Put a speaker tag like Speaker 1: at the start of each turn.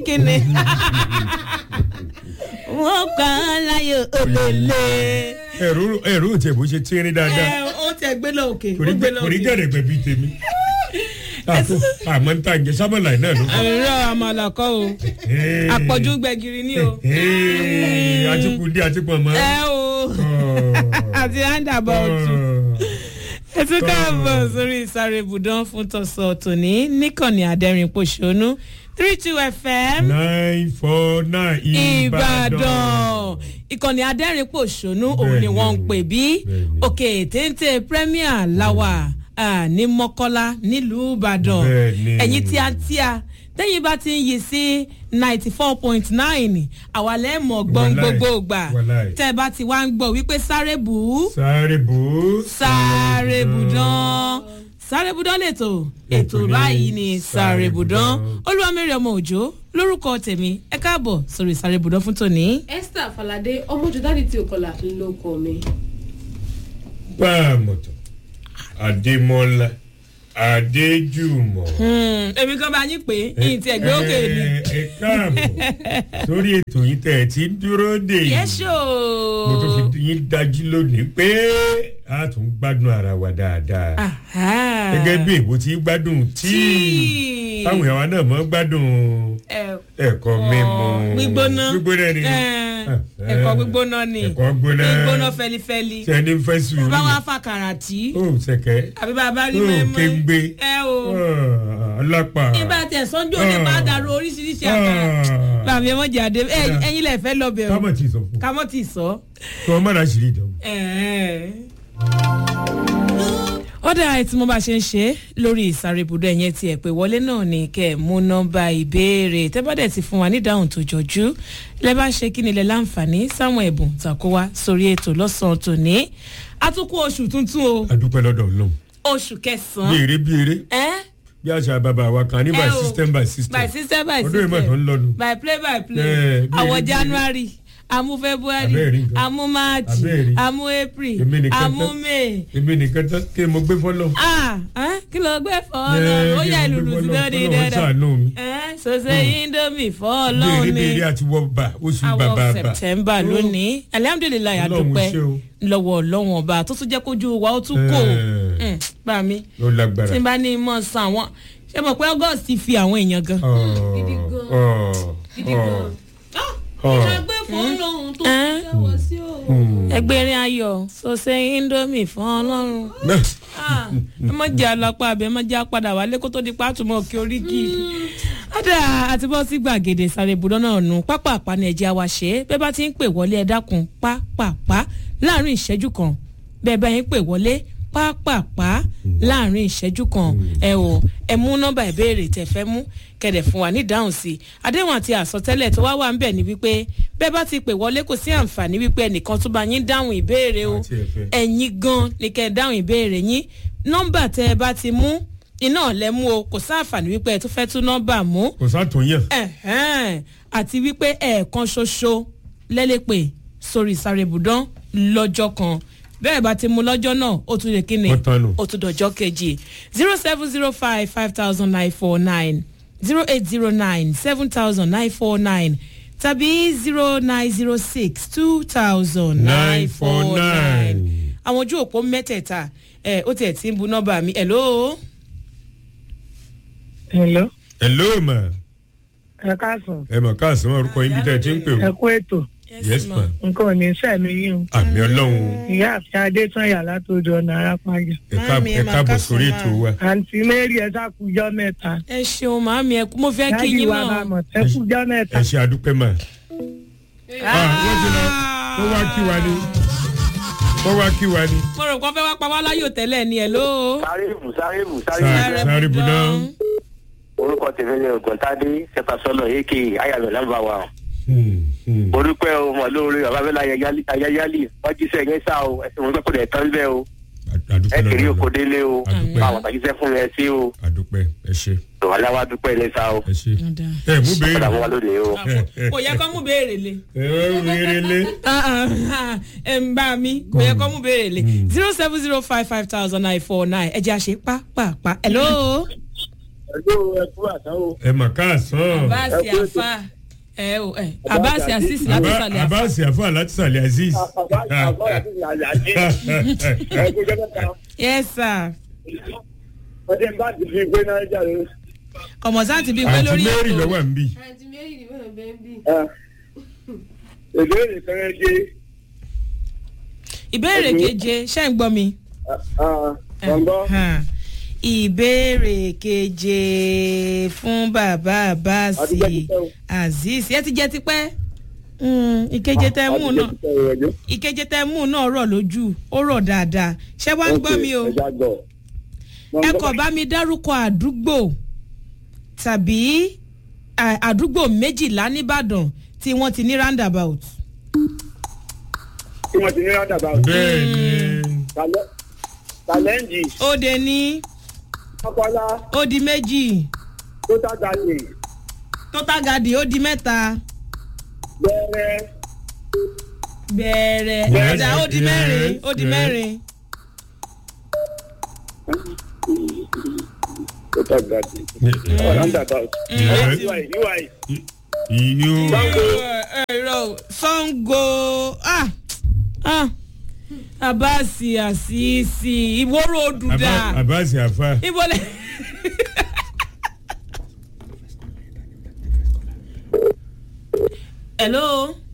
Speaker 1: kíni wọ́n kàn án láyò olèlè.
Speaker 2: ẹ̀rú ẹ̀rú tiẹ̀ bó ṣe tíírín dáadáa
Speaker 1: ẹ ó tẹ gbé lọ òkè
Speaker 2: kò
Speaker 1: ó
Speaker 2: ní
Speaker 1: gbé
Speaker 2: jẹ́
Speaker 1: lọ
Speaker 2: kò ní
Speaker 1: òkè.
Speaker 2: jẹ́ rẹ̀ bíi tèmi. àpò àmọ́ ń ta ǹjẹ́ sábàlá náà ló kọ́.
Speaker 1: ẹ̀rọ àmàlà kọ́ o àpọ̀jù gbẹ̀gìrì ni o.
Speaker 2: àtìkù dé àtìkù ọmọ.
Speaker 1: ẹ o àti handaboutu ẹ tún káàbọ̀ sórí ìsáré ibùdó fún tọ̀sọ̀ tòní níkànnì àdẹ́rìn pòṣónú three two fm
Speaker 2: nine four nine
Speaker 1: ìbàdàn
Speaker 2: ìbàdàn.
Speaker 1: ìkànnì adẹ́rìn pòṣónú òun ni
Speaker 2: Bẹ́ẹ̀ni,
Speaker 1: wọ́n ń pè bí
Speaker 2: bẹ́ẹ̀ni.
Speaker 1: òkè téńté premier láwà ah, ní mọ́kọ́lá nílùú ìbàdàn
Speaker 2: Bẹ́ẹ̀ni.
Speaker 1: ẹ̀yin tíátíá tẹ́yìn bá ti ń yí sí ninety four point nine àwa lẹ́mọ̀ gbọ́n
Speaker 2: Wàláì,
Speaker 1: gbogbo gbà
Speaker 2: wàláì.
Speaker 1: tẹ́ ẹ bá ti wá ń gbọ́ wípé sáré bù ú
Speaker 2: sáré bò ó.
Speaker 1: sáré bùdán sáré bùdán lẹ́tọ̀ ètò
Speaker 2: Ètò ní
Speaker 1: báyìí ni sáré
Speaker 2: Sáré
Speaker 1: bùdán
Speaker 2: Bùdán.
Speaker 1: olúwamẹ́rẹ̀ ọmọ òjò lórúkọ tèmi ẹ káàbọ̀ sórí sáré bùdán fún tòní.
Speaker 3: esther falade ọmọjọdádì tí o kọlà ló kọ mi.
Speaker 2: pàmòtò adémọlá adéjùmọ̀.
Speaker 1: Hmm, èmi kan bá yín pé yín ti ẹgbẹ́ òkè ni.
Speaker 2: ẹ ẹ káàbọ̀ sórí ètò yìí tẹ̀ ẹ ti ń dúró dè yìí.
Speaker 1: yẹ́sọ̀.
Speaker 2: mo tún fi yín dájú lónìí pé a tún gbádùn ara wa dáadáa. gẹ́gẹ́ bí èbó ti gbádùn tíì
Speaker 1: tíì.
Speaker 2: táwọn ìyàwó náà mọ́ gbádùn ẹ̀kọ́ mímu.
Speaker 1: gbígbóná
Speaker 2: gbígbóná ni.
Speaker 1: Eh, ẹ̀kọ́ gbígbóná ni
Speaker 2: ẹ̀kọ́ gbóná.
Speaker 1: gbígbóná fẹlifẹli
Speaker 2: sẹ́ni fẹ́ sùúrù.
Speaker 1: bá wàá fà kàràtì
Speaker 2: ó sẹ̀kẹ́.
Speaker 1: àbí bàbá rí
Speaker 2: ó
Speaker 1: mẹ́mọ́
Speaker 2: kéńgbé.
Speaker 1: ẹ o
Speaker 2: ọlápá.
Speaker 1: ibà tẹ̀ sọ́njọ́ ní bá dàrú oríṣiríṣi àkàrà bàmí ẹ mọ̀ jáde ẹ- ẹ̀yin lẹ̀ fẹ́ lọ bẹ̀ o
Speaker 2: kámọ̀ tí ì sọ fún.
Speaker 1: kámọ́ tì sọ.
Speaker 2: kí wọ́n má ra ṣìírí ìdánwò.
Speaker 1: ọ̀dà tí mo bá ṣe ń ṣe lórí ìsáré ibùdó ẹ̀yẹn ti ẹ̀ pé wọlé náà ni kẹ́ ẹ̀ mú nọ́mbà ìbéèrè tẹ́ bá dẹ̀ ti fún wa ní ìdáhùn tó jọjú lẹ́ bá ṣe kí ni lẹ́ láǹfààní sáwọn ẹ̀bùn tàkó wá sórí ètò lọ́sàn-án tòní àtúkù oṣù tuntun o
Speaker 2: adúpẹ́ lọ́dọ̀ ọlọ́run.
Speaker 1: oṣù
Speaker 2: bí
Speaker 1: kẹsàn-án
Speaker 2: eré bí eré
Speaker 1: ẹ́
Speaker 2: bí àṣà bàbá wa kan ní by
Speaker 1: ẹ o,
Speaker 2: system by system.
Speaker 1: by system by
Speaker 2: ọdún ìmọ̀ tó
Speaker 1: system
Speaker 2: ń lọ́nu.
Speaker 1: by play by
Speaker 2: Eh,
Speaker 1: play
Speaker 2: bí
Speaker 1: àwọ̀
Speaker 2: eré, bí
Speaker 1: january amú february
Speaker 2: Abẹ́ẹ̀rí nǹkan.
Speaker 1: amú march
Speaker 2: Abẹ́ẹ̀rí.
Speaker 1: amú april
Speaker 2: Èmi nìkan
Speaker 1: amú
Speaker 2: tán.
Speaker 1: may
Speaker 2: èmi nìkan tán kí mo gbé fọ́lọ́.
Speaker 1: ah ẹ́, kí ló gbé fọ́ ọlọ́run ó yà ìlú lùsí lóde
Speaker 2: ọlọ́run
Speaker 1: dẹ́dẹ́
Speaker 2: ṣàánú mi.
Speaker 1: ẹ́ sọ́sẹ́ indomie fọ́
Speaker 2: bí
Speaker 1: ọlọ́run
Speaker 2: eré bí
Speaker 1: ní
Speaker 2: eré àti wọ́ bà oṣù bàbà
Speaker 1: àwọn
Speaker 2: bà.
Speaker 1: september lónìí alihamudulilayi
Speaker 2: Ọlọ́run
Speaker 1: adúpẹ́
Speaker 2: ṣé o.
Speaker 1: lọ́wọ́ ọlọ́wọ́n ọba tó tún jẹ́ kójú wa ó tún kò
Speaker 2: Eh.
Speaker 1: Mm, bá mi
Speaker 2: ló lágbára.
Speaker 1: tí n bá ní mọ̀ sàn àwọn ṣé mo pé august ti fi àwọn èèyàn gan.
Speaker 3: Gidi gan. Gidi gan. ìṣàgbé fún lòun tó
Speaker 1: Eh.
Speaker 3: jẹ́wọ́ sí o.
Speaker 1: ẹgbẹ́rin ayọ̀ sọ́sẹ́ indomie fún ọlọ́run Ah, ẹ mọ̀ jẹ́ alápá àbí ẹ mọ̀ jẹ́ apádà wálé kó tó di pàtùmọ̀ òkè oríkì. ọ̀dà àti bọ́ sí gbàgede sáré ibùdó náà nù pápá àpáni ẹ̀jẹ̀ wa ṣe é bẹ́ẹ̀ bá ti ń pè wọlé ẹ dákun pápápá láàrin ìṣẹ́jú kan bẹ́ẹ̀ bá yín pè wọlé pápápá láàrin ìṣẹ́jú kan ẹ ò ẹ mú nọ́mbà ìbéèrè tẹ̀ fẹ́ mú kẹ̀dẹ̀ fún wa ní ìdáhùn sí i àdéhùn àti àsọtẹ́lẹ̀ tó wá wà ń bẹ̀ ni wípé bẹ́ẹ̀ bá ti pè wọlé kò sí àǹfààní wípé ẹnìkan tó bá yín dáhùn ìbéèrè o
Speaker 2: Àti ẹ̀fẹ̀.
Speaker 1: ẹ̀yin gan ni kẹ́ ẹ dáhùn ìbéèrè yín nọ́mbà tẹ́ ẹ bá ti mú iná lẹ mú o kò sáǹfààní wípé ẹ tún fẹ́ tún nọ́mbà mú
Speaker 2: kò sátúnyàn.
Speaker 1: ẹ̀hẹ́n, àti wípé ẹ̀ẹ̀kan ṣoṣo lẹ́lẹ́pẹ̀ sórí ìsáré ibùdán lọ́jọ́ kan bẹ́ẹ̀ bá ti mú lọ́jọ́ náà ó tún lè kíni
Speaker 2: Ó tán nù.
Speaker 1: ó tún dọ̀jọ́ kejì zero seven zero five five thousand nine four nine zero eight zero nine seven thousand nine four nine tàbí zero nine zero six two thousand nine four nine àwọn ojú òpó mẹ́tẹ̀ẹ̀ta ẹ̀ ó tiẹ̀ ti ń bu nọ́mbà mi hello.
Speaker 4: Hello,
Speaker 2: hello ma
Speaker 4: ẹ káàsán,
Speaker 2: ẹ mọ̀ káàsán orúkọ yín bí tẹ́ ẹ ti ń pè
Speaker 4: ẹ
Speaker 2: o.
Speaker 4: kú ètò,
Speaker 2: yes ma
Speaker 4: nǹkan ò ní sẹ́mi yín o.
Speaker 2: àmì ọlọ́run
Speaker 4: Ìyá àfi Adétọ́yà látòdò ọ̀nà arápájà.
Speaker 2: ẹ káàbọ̀
Speaker 1: Màámi, ẹ
Speaker 2: ẹ
Speaker 1: máa
Speaker 2: káàbọ̀
Speaker 1: kásán
Speaker 2: sórí
Speaker 1: máa.
Speaker 2: ètò wa.
Speaker 4: Àǹtí Mary ẹ sákùjọ́ mẹ́ta.
Speaker 1: ẹ ṣeun màámi ẹ kú mo fẹ́ kí
Speaker 4: Dájú
Speaker 1: yín
Speaker 4: wa máa
Speaker 1: náà.
Speaker 4: mọ̀ ẹ kújọ́ mẹ́ta.
Speaker 2: ẹ ṣe àdúpẹ́ mà. Ah, wọ́n ti lọ wọ́n wá kí wa ni wọ́n wá kí wa ni.
Speaker 1: mo rò kó fẹ́ wá pa wá láyò tẹ́lẹ̀ ni ẹ̀ ló.
Speaker 5: sárébù sárébù
Speaker 2: Sáré.
Speaker 5: sárébù
Speaker 2: Sáré Budán.
Speaker 5: orúkọ tèmi ni ògùntàdé sẹpàsọlọ èkè ayàlọ nàmbà wa
Speaker 2: Hmm, hmm.
Speaker 5: orúkọ ẹ o mọ lórí bababẹlẹ ayayali wọn jíṣẹ yẹn sá o ẹsẹ wọn gbẹkọdẹ tán bẹ o
Speaker 2: àdúpẹ́
Speaker 5: ẹ kiri
Speaker 2: lọ́dọ̀
Speaker 5: oko
Speaker 2: Ọlọ́run.
Speaker 5: délé o
Speaker 2: Àdúpẹ́.
Speaker 5: àwọn àtàjíṣẹ fún mi ẹ sí o
Speaker 2: àdúpẹ́ ẹ ṣe
Speaker 5: tòwálá wa dúpẹ́ ní sá o
Speaker 2: ẹ ṣe. ẹ mú béèrè.
Speaker 5: padà wọn wá lónìí o.
Speaker 1: kò yẹ kó mú béèrè le.
Speaker 2: ẹ ó wéré lé.
Speaker 1: ẹ ń bá mi kò yẹ kó mú béèrè le. zero seven zero five five thousand nine four nine ẹ jẹ́ àṣẹ pápápá. hello.
Speaker 5: ẹ̀dọ́ ẹ̀kú àtàwọn.
Speaker 2: ẹ mà káàsán
Speaker 1: abasi afa ẹ o ẹ abasi asisi láti sàlẹ̀ afa
Speaker 2: abasi afa láti sàlẹ̀ aziz.
Speaker 5: ẹ̀kú jẹ́ mẹ́ta.
Speaker 1: yes sir
Speaker 5: ọdẹ bá ti fi gbé náà jáde.
Speaker 1: kọmọsán ti bí pé
Speaker 2: àǹtí
Speaker 1: lórí
Speaker 2: mary
Speaker 1: ètò
Speaker 2: lọ́wọ́ à ń bì.
Speaker 3: àǹtí mary ni wọn bẹ ń bí.
Speaker 5: ìbéèrè fẹ́rẹ́ dé.
Speaker 1: ìbéèrè keje ṣé ń gbọ́ mi.
Speaker 5: gbọ̀ngàn.
Speaker 1: Hàn. ìbéèrè keje fún bàbá abasi
Speaker 5: Àtijọ́ ti pẹ́ o.
Speaker 1: azeez ẹ ti jẹ tipẹ́ Mm, ìkeje tẹ mú náà ìkeje tẹ mú náà rọ̀ lójú ó rọ̀ dáadáa ṣé wàá ń gbọ́ mi o ẹ kọ̀ bá mi dárúkọ àdúgbò tàbí à- àdúgbò méjìlá nìbàdàn tí wọ́n ti ní roundabout.
Speaker 5: tí wọ́n ti ní rádàbà.
Speaker 2: bẹ́ẹ̀ ni
Speaker 5: tàlẹ́ǹjì
Speaker 1: ó de ní
Speaker 5: ọpọlá
Speaker 1: ó di méjì
Speaker 5: tó tàgàdì
Speaker 1: total garden ó di mẹ́ta
Speaker 5: bẹ́ẹ̀rẹ̀
Speaker 1: bẹ̀rẹ̀
Speaker 2: Yes,
Speaker 1: ọ̀dà ó di
Speaker 2: yes,
Speaker 1: mẹ́rin ó di
Speaker 2: yes.
Speaker 1: mẹ́rin
Speaker 5: tó tàgàdì rádàbà.
Speaker 2: Yes.
Speaker 5: ui ui
Speaker 2: iyo
Speaker 1: ẹ̀rọ sango ah ah abasi asisi ìwóró òdùdà
Speaker 2: Aba- abasi afa.
Speaker 1: ìbọlẹ̀. hello